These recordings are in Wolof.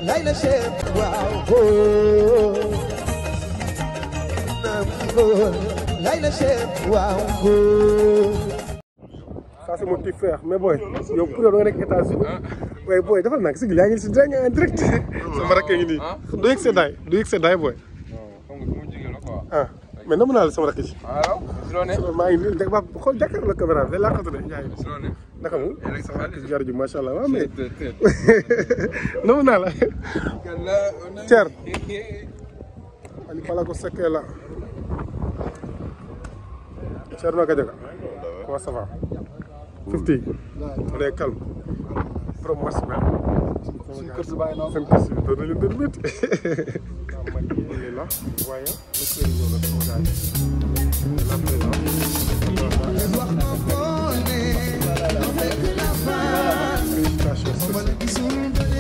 lay la chef waaw góor naam góor lay la chef waaw góor ça c'est mon petit frère mais booy yow pour yow da nga nekk États-Unis waaye booy dafa nag si yaa ngi si dégg en direct sama rakk ngi nii du yëg seddaay du yëg seddaay booy xam nga fu mu jógee la quoi. ah mais namu naa la sama rakk ji alors si loo ne. maa ngi nii ba xool jàkkaarloo la caméra bi day laqatu de Ndiaye si loo ne. naka mu yéen a ngi sa xaalis. jar ji macha allah waaw mais tët tët. namu naa la Kalla on a. Thier. ani pala ko sekkee la Thierno Gadiaga comment ça va fifty on est calme borom match bi suñu kër si bàyyi noonu seen kër si doon na leen doon métti man yi la waaye le kër ñëw na sama gars yi la présence félicitations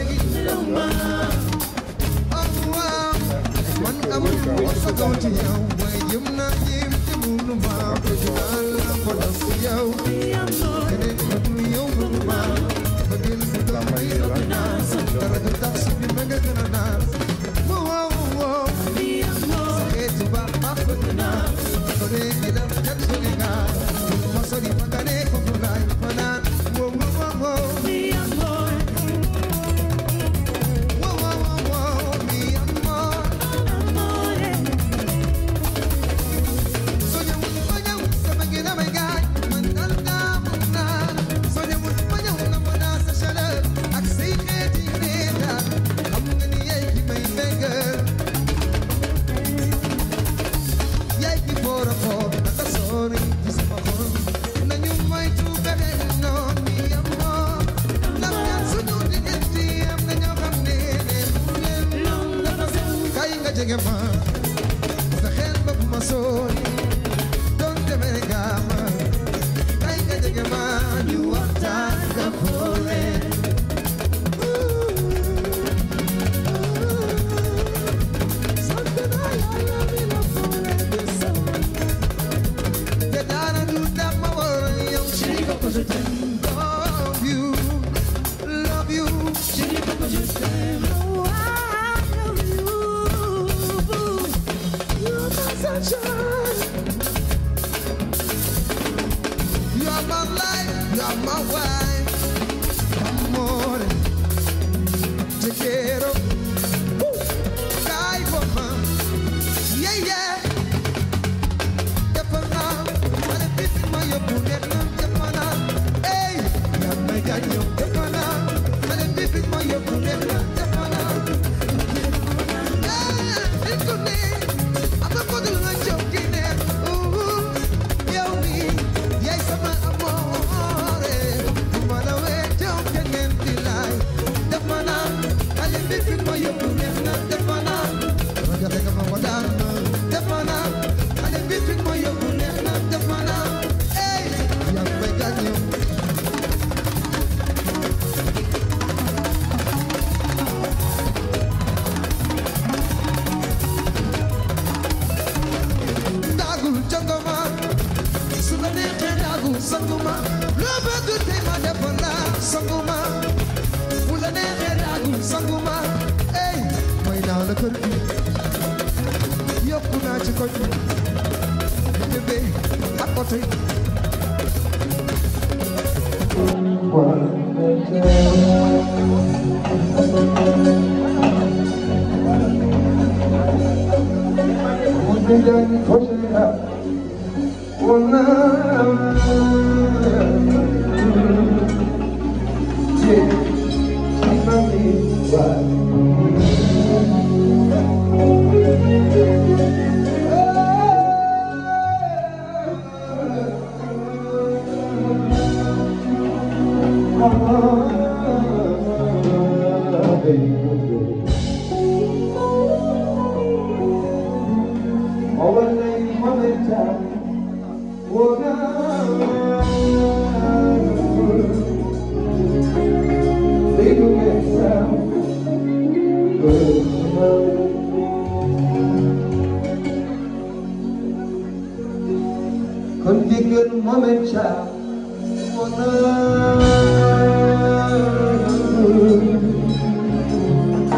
Thank you.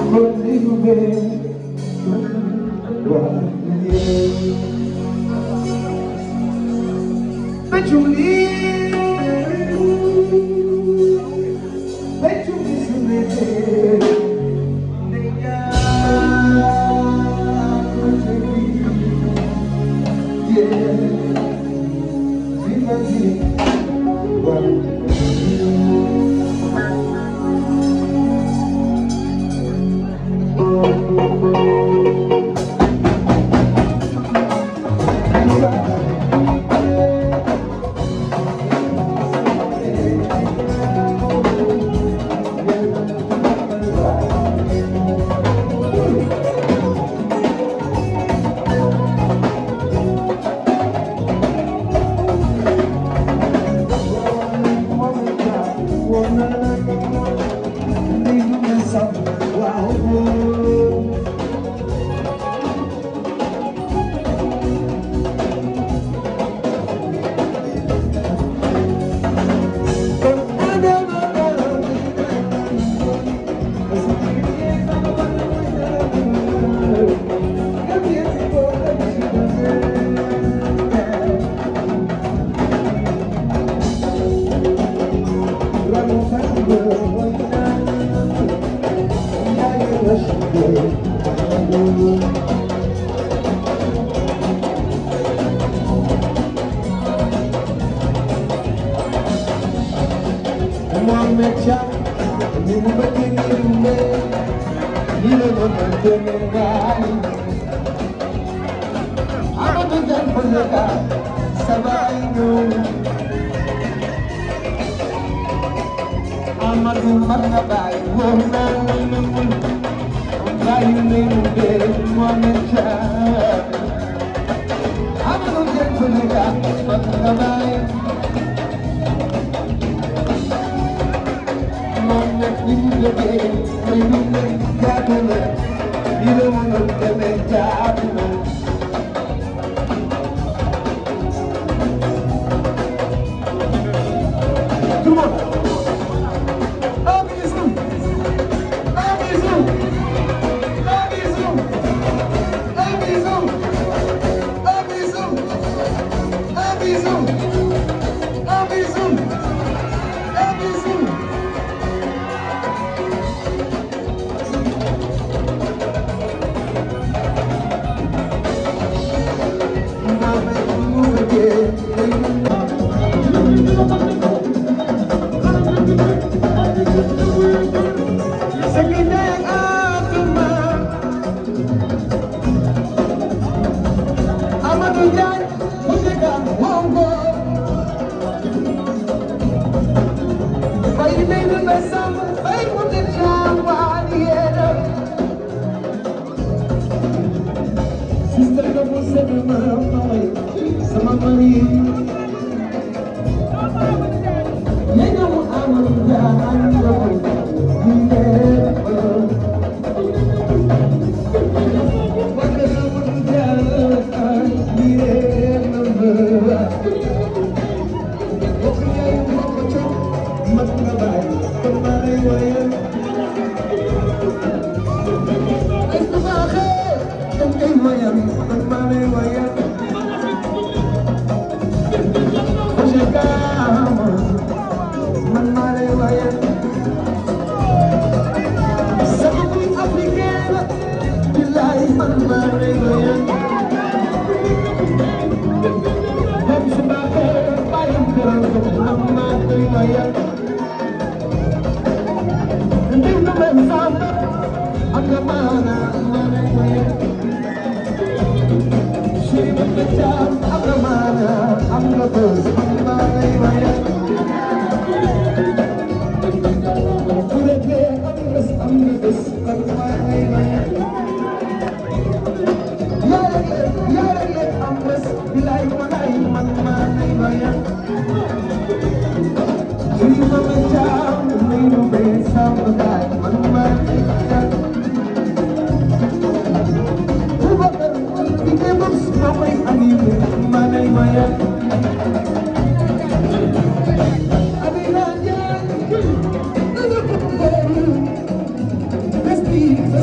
I'm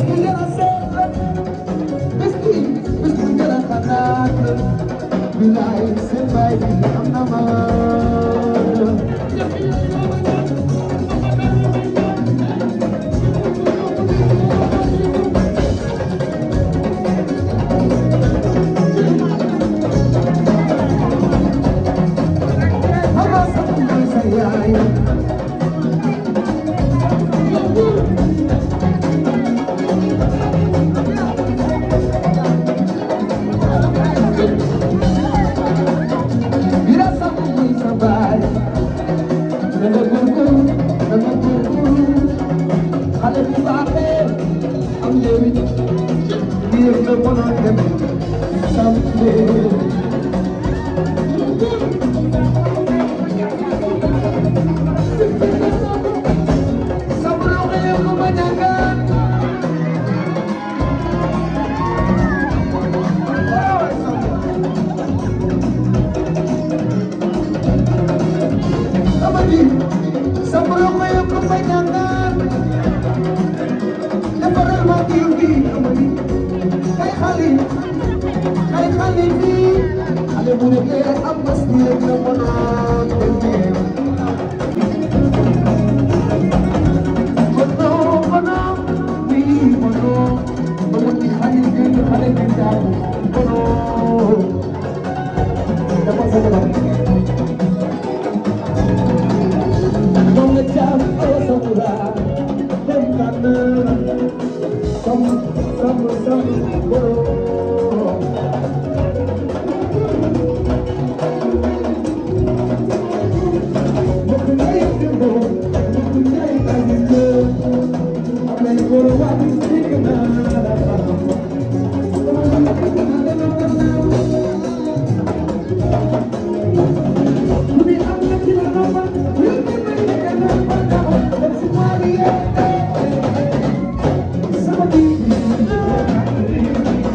Somebody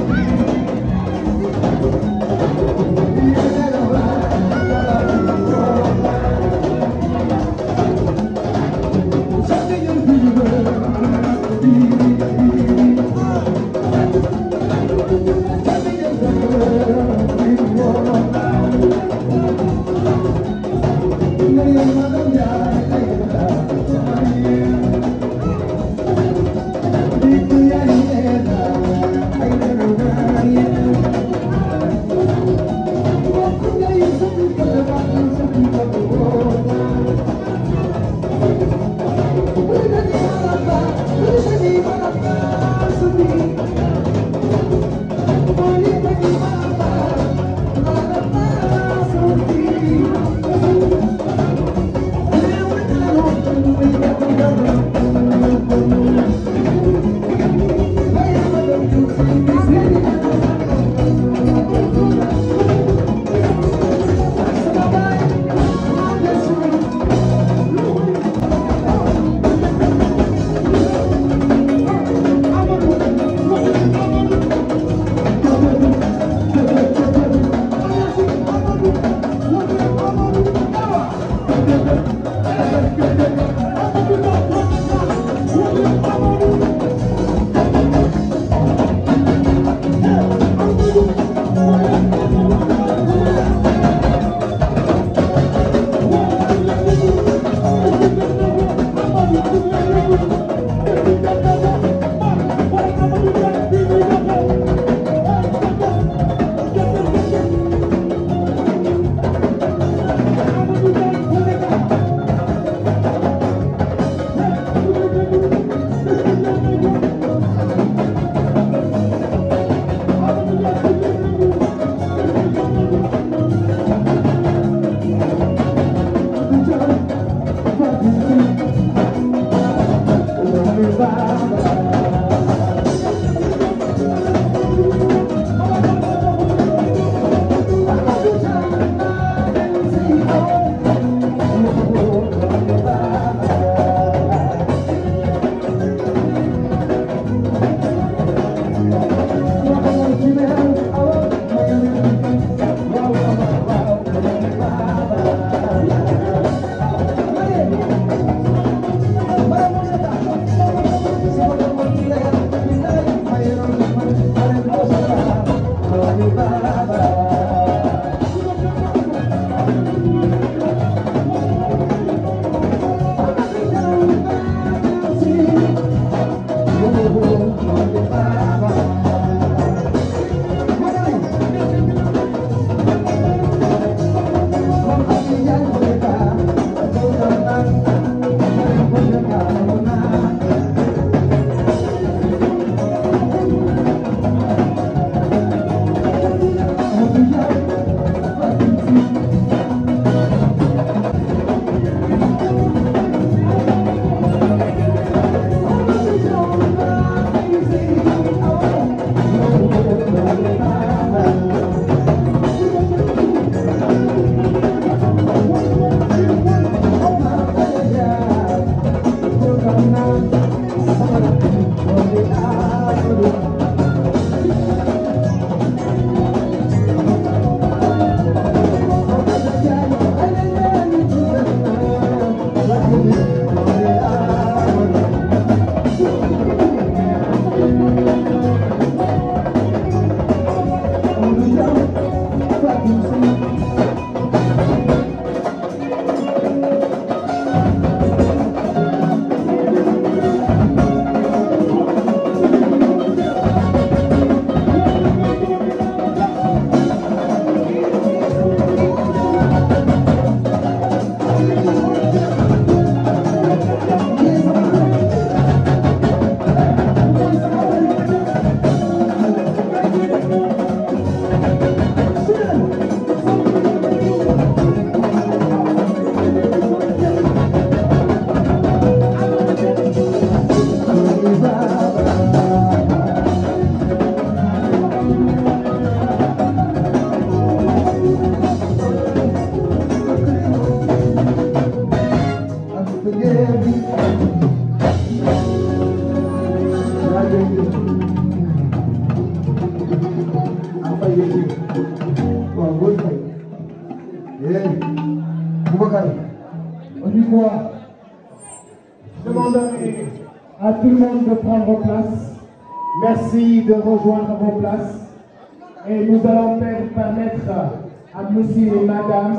Boubacar, On dit quoi Je demanderai à tout le monde de prendre place. Merci de rejoindre vos places. Et nous allons per- permettre à monsieur et madame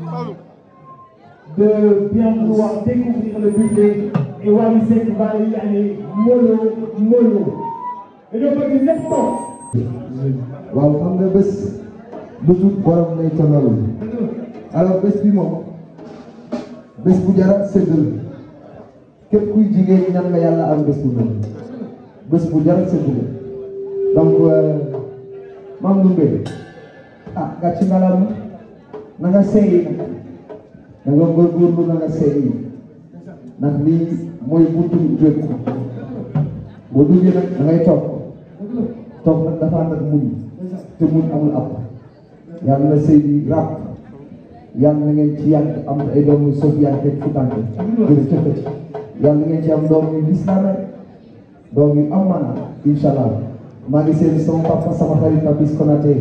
de bien vouloir découvrir le buffet. Et Walisek va y aller mollo, mollo. Et donc, on dit toog. waaw xam nga bés bu tut borom lay tonal alors bés bi moom bés bu jara séddal képp kuy jigéen ñan nga yàlla am bés bu mel bés bu jara séddal donc maam Ndoumbe ah gàcce ngalam na nga seey nag na nga góorgóorlu na nga seey ndax lii mooy buntu jóg boo duggee nag da ngay toog toog nag dafa ànd ak muñ te muñ amul ab yàlla na sëy bi ràpp yàlla na ngeen ci yàgg am ay doomu Sofiane teg fu tànk gën cëkkati yàlla na ngeen ci am doom yu lislaame doom yu am maana incha allah maa ngi seen sama papa sama xarit Papis Konaté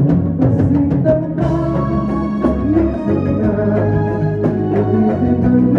Thank you.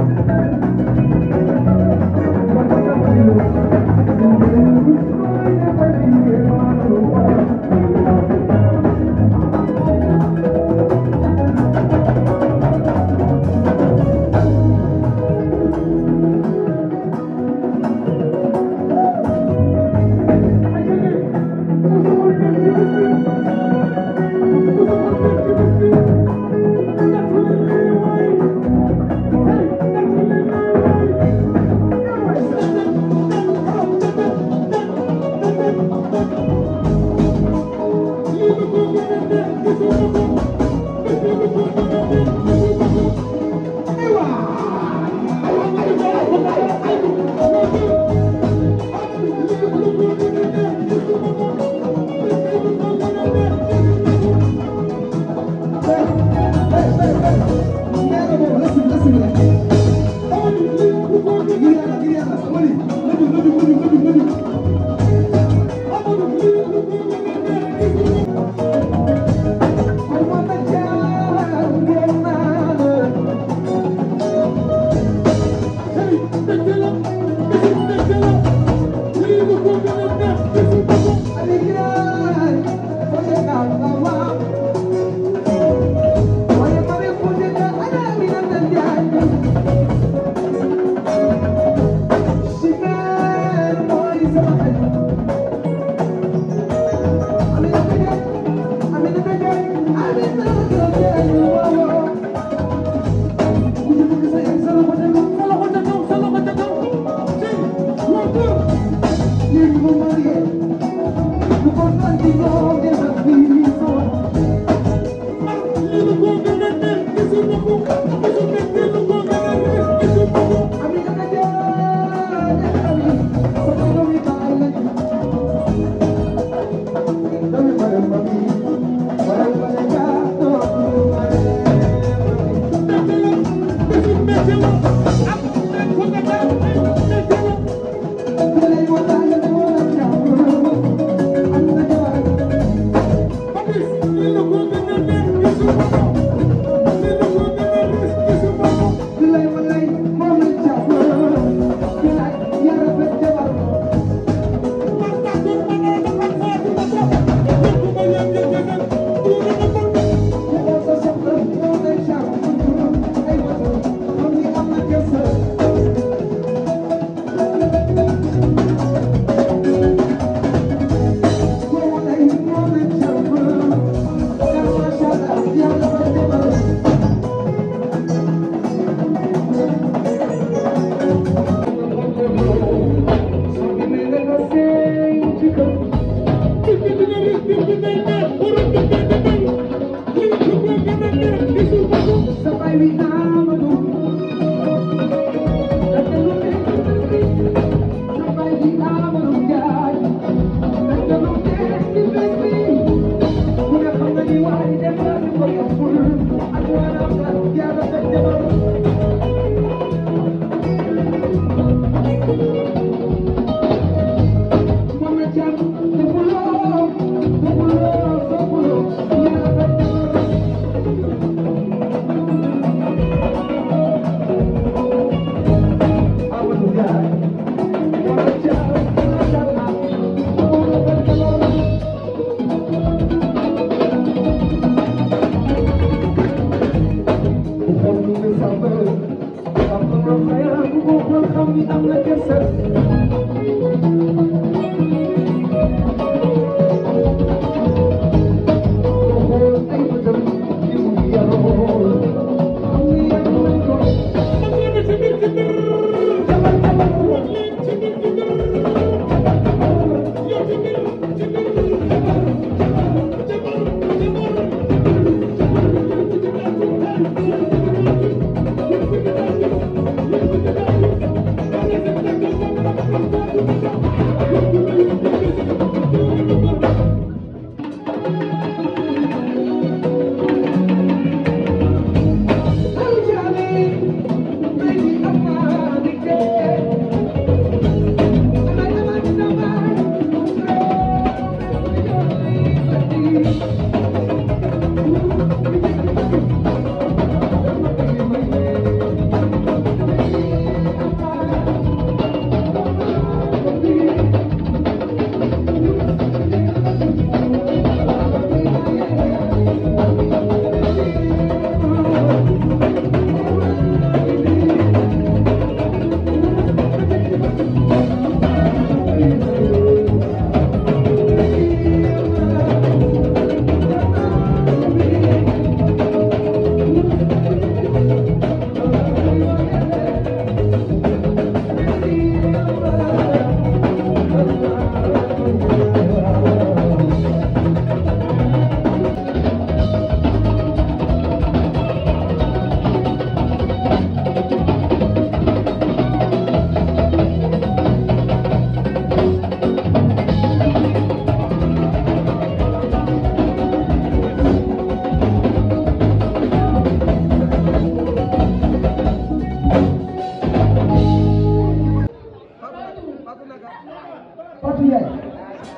Thank you.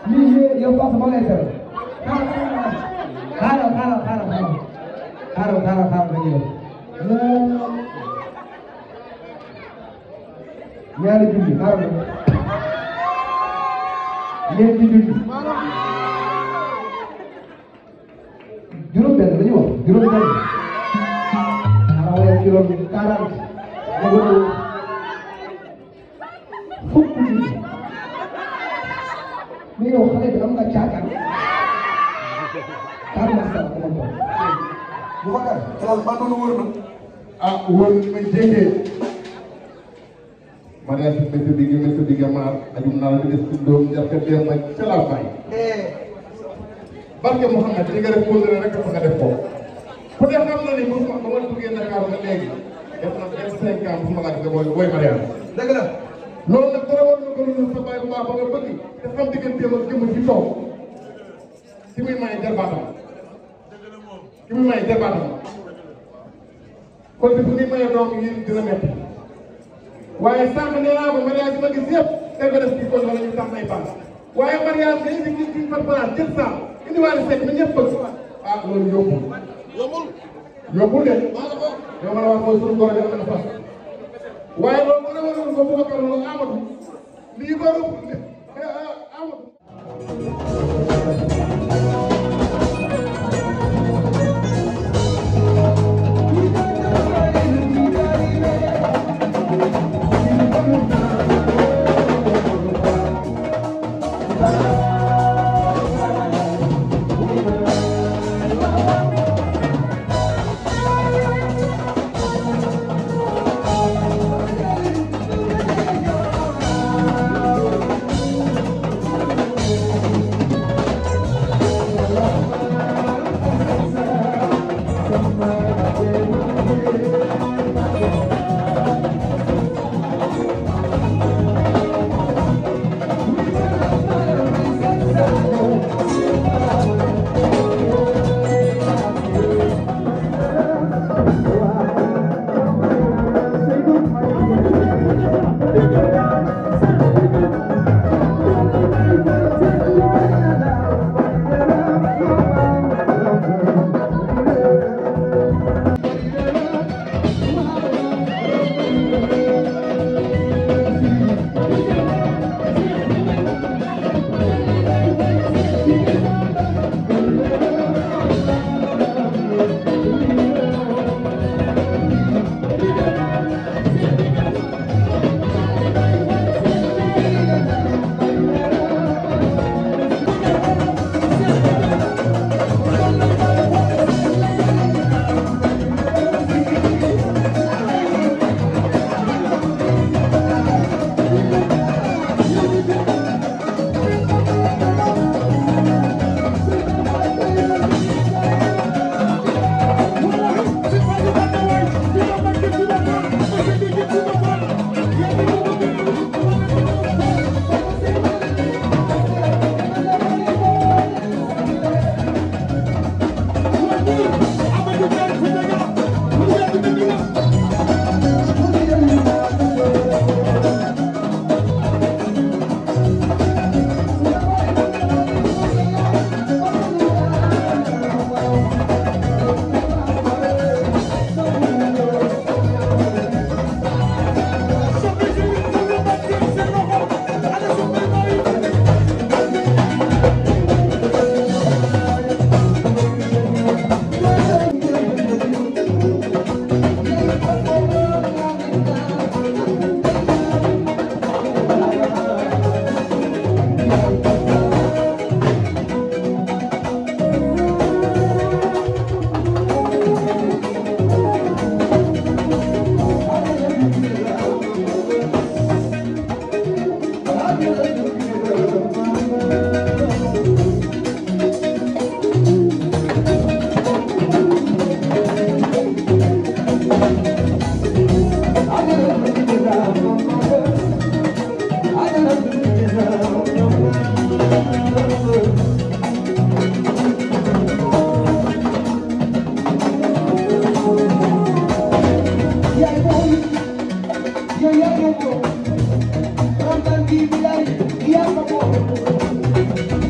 lii yow wax ma lay tere xaaral xaaral xaaral xaaral xaaral xaaral xaaral nga ñëw ñaari junni xaaral ma ñeenti junni juróom benn la ñu wax juróom benn xaaral wala juróom quarante nga gën fukk junni mais yow xale bi am nga caakaan kaar ma sa ko mo bu ma kar xelal ba doon wër na ah wóor ma jege mariage bi métti digg métti digg maar ajum naa la des ci doom jarka dem ak ca laa bàyyi barke Mouhamed li nga def kóllëre rek dafa nga def ko ku ne xam na ni mosuma ba ma duggee Dakar ba léegi def na vingt cinq ans mosuma laa gis booy booy mariage dëgg la loolu nag dara war na ko lu sa bàyyi bu baax ba nga bëgg te xam digganteem ak jëmm ci toog ki muy may jarbaatam ki muy may jarbaatam kon bu ni mayee doom yi dina métti waaye sànq nee naa ko mariage ma gis yëpp day ko def ci koñ wala ñu tax nay paas waaye mariage nga indi ci ci par place jël saa indi waale sekk na ñëpp bëgg ah loolu yombul yombul yombul de yow ma la wax mooy suñu góor yi am na fas waaye loolu bu ne waroon ko bu ko loolu amatu lii góor amatu Yeah, yeah, yeah.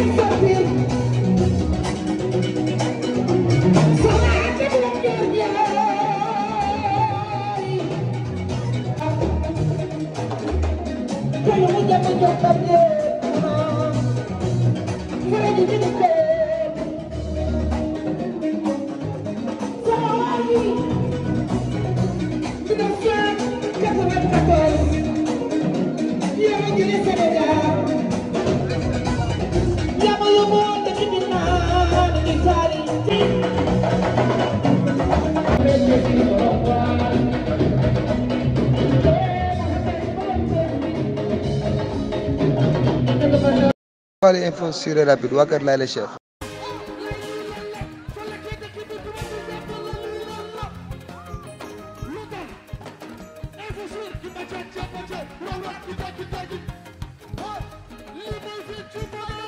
Fale info sur rapide waa Kër Laye la chef Info sur